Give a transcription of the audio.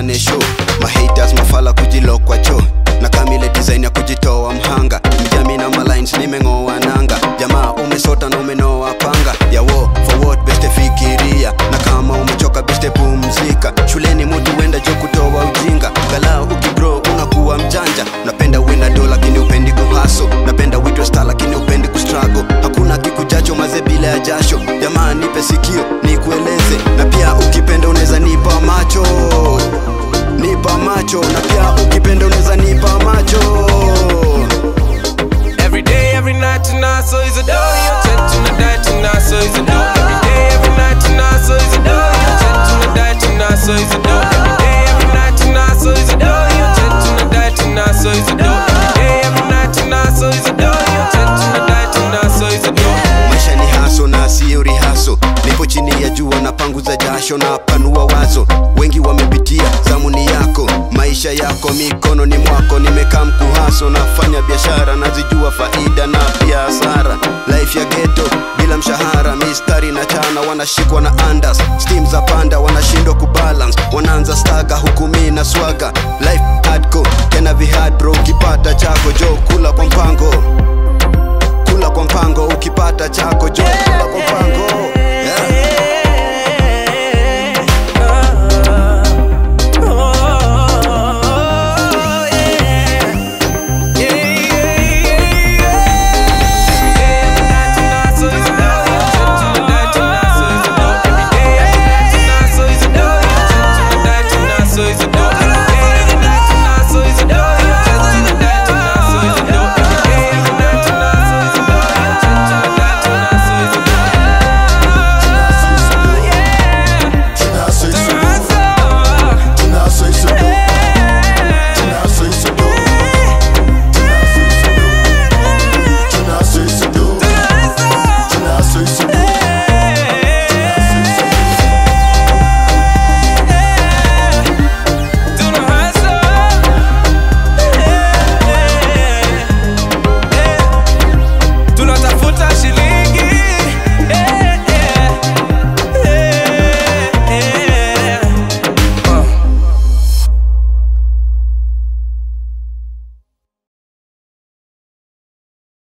tupeane show mahaters mafala kujilokwa cho na kamile design ya kujitoa mhanga mjami na malines nimeng'oa nanga jamaa umesota na umenoa panga yawo for what beste fikiria na kama umechoka beste pumzika shuleni mutu wenda jo kutoa ujinga galau ukibro unakuwa mjanja napenda uwe do lakini upendi kuhaso napenda uitwe star lakini upendi kustrago hakuna kikujacho maze bila ya jasho jamaa nipe sikio nikueleze na pia ukipenda unaweza nipa macho nipa macho na pia ukipenda unaweza nipa macho Every day, every night tonight, so is a door. Your tent to die tonight, so is a door. Every day, every night tonight, so is a door. Your tent to die tonight, so is a door. Every day, every night tonight, so is a door. Your tent to die tonight, so is a door. Every day, every night tonight, so is a door. Your tent to die tonight, so is a door. maisha ni haso na siyo rihaso nipo chini ya jua na panguza jasho na panua wazo wengi wamepitia zamuni yako maisha yako mikono ni mwako nimekaa mkuhaso nafanya biashara nazijua faida na pia hasara life ya geto bila mshahara mistari na chana wanashikwa na andas stim za panda wanashindwa kubalance wanaanza staga huku mi na swaga life hardcore tena vihad bro ukipata chako jo kula kwa mpango kula kwa mpango ukipata chako jo kula kwa mpango yeah.